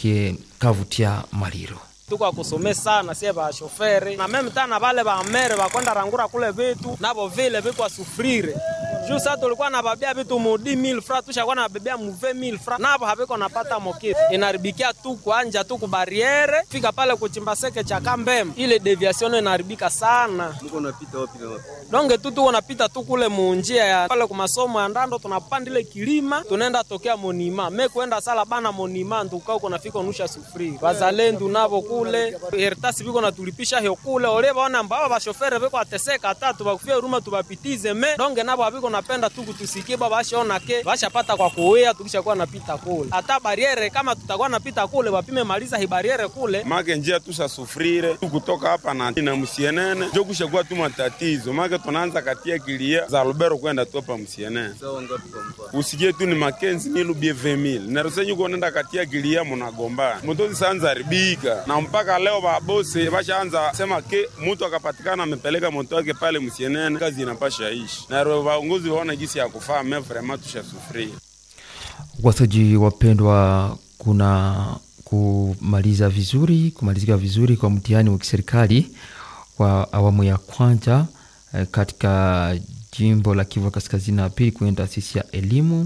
kwake Kavutia Maliro. tuko kusome sana sie ba shoferi na meme tana vale ba mere bakwenda rangura kule vitu nabo vile viko sufrire juu sasa tulikuwa na babia vitu mu 10000 fra tushakuwa na babia mu 20000 fra nabo haviko napata mokitu inaribikia tu kuanja tu kubariere fika pale kuchimba seke cha kambem ile deviation inaribika sana Mko unapita wapi na wapi? donge tu tuko napita tu kule munjia ya pale ku masomo ya ndando tunapanda ile kilima tunaenda tokea monima me kwenda sala bana monima nduka uko nafika unusha sufuri wazalendo navo kule eritasi biko natulipisha hiyo kule ole baona mbao bashofere biko ateseka hata tubakufia huruma tubapitize me donge nabo abiko napenda tu kutusikie baba bashaona ke bashapata kwa kuwea tukishakuwa napita kule hata bariere kama tutakuwa napita kule wapime maliza hi bariere kule make njia tusasufrire kutoka hapa na, na msienene njo kushakuwa tu matatizo make tunaanza katia kilia za lubero kwenda tu hapa msienene Sawa ngapi kwa mfano? usikie tu ni makenzi nilubie 20000 narusenyu kuonenda katia kilia munagombana motozi sanza haribika na mpaka leo babose bashaanza sema ke mutu akapatikana amepeleka moto wake pale msienene kazi inapasha ishi na ro vaongozi waona gisi ya kufaa me vraiment tushasufria Wasaji wapendwa, kuna kumaliza vizuri kumalizika vizuri kwa mtihani wa kiserikali wa awamu ya kwanza eh, katika jimbo la Kivu Kaskazini na pili kwenye taasisi ya elimu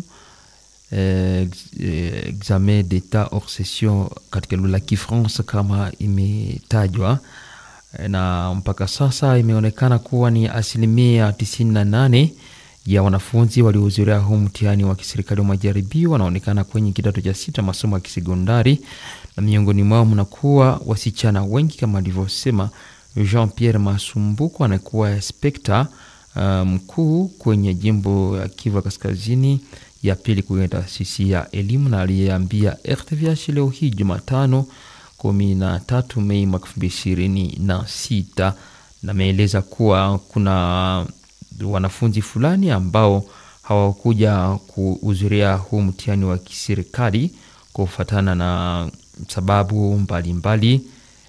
eh, ex- eh, examen d'etat hors session katika lugha la Kifransa kama imetajwa Eh, na mpaka sasa imeonekana kuwa ni asilimia 98 ya wanafunzi waliohudhuria huu mtihani wa kiserikali wa majaribio wanaonekana kwenye kidato cha sita masomo ya kisekondari, na miongoni mwao mnakuwa wasichana wengi kama alivyosema Jean Pierre Masumbuko anakuwa inspekta uh, mkuu kwenye jimbo ya Kivu Kaskazini ya pili kwenye taasisi ya elimu, na aliyeambia RTVH leo hii Jumatano kumi na tatu Mei mwaka elfu mbili ishirini na sita na ameeleza kuwa kuna wanafunzi fulani ambao hawakuja kuhudhuria huu mtihani wa kiserikali kufuatana na sababu mbalimbali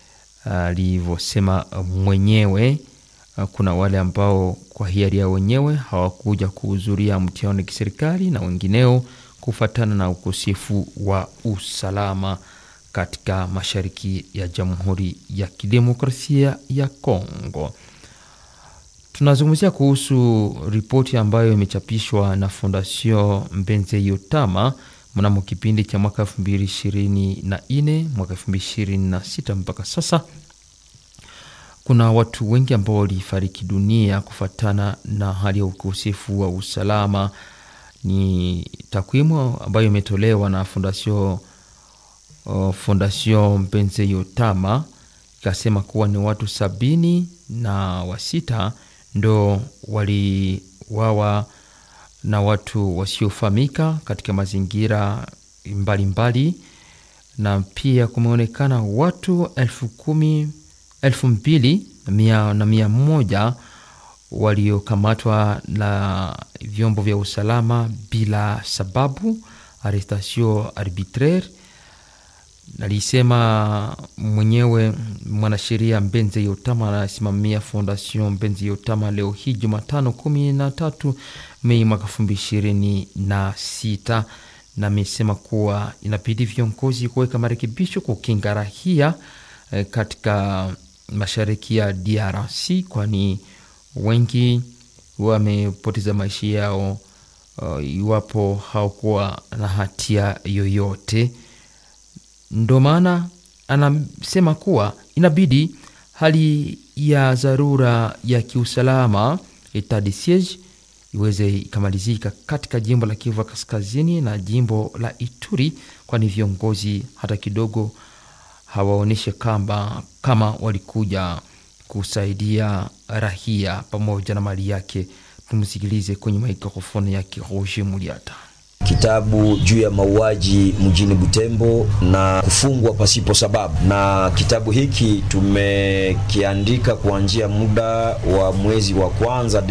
alivyosema mwenyewe. Uh, Kuna wale ambao kwa hiari ya wenyewe hawakuja kuhudhuria mtihani wa kiserikali na wengineo kufuatana na ukosefu wa usalama katika mashariki ya Jamhuri ya Kidemokrasia ya Kongo. Tunazungumzia kuhusu ripoti ambayo imechapishwa na Fondation Mbenze Yotama mnamo kipindi cha mwaka 2024 mwaka 2026 mpaka sasa kuna watu wengi ambao walifariki dunia kufuatana na hali ya ukosefu wa usalama. Ni takwimu ambayo imetolewa na Fondation uh, Fondation Mpenze Yotama ikasema kuwa ni watu sabini na wasita ndo waliwawa na watu wasiofahamika katika mazingira mbalimbali na pia kumeonekana watu elfu kumi elfu mbili na mia, na mia moja waliokamatwa na vyombo vya usalama bila sababu arrestation arbitraire alisema mwenyewe mwanasheria Mbenze Yotama anasimamia Fondation Mbenze Yotama leo hii Jumatano kumi na tatu Mei mwaka elfu mbili ishirini na sita na amesema kuwa inabidi viongozi kuweka marekebisho kukinga rahia eh, katika mashariki ya DRC kwani wengi wamepoteza maisha yao uh, iwapo hawakuwa na hatia yoyote ndo maana anasema kuwa inabidi hali ya dharura ya kiusalama etat de siege iweze ikamalizika katika jimbo la Kivu Kaskazini na jimbo la Ituri, kwani viongozi hata kidogo hawaonyeshe kamba kama walikuja kusaidia rahia pamoja na mali yake. Tumsikilize kwenye mikrofoni yake Roger Muliata. kitabu juu ya mauaji mjini Butembo na kufungwa pasipo sababu, na kitabu hiki tumekiandika kuanzia muda wa mwezi wa kwanza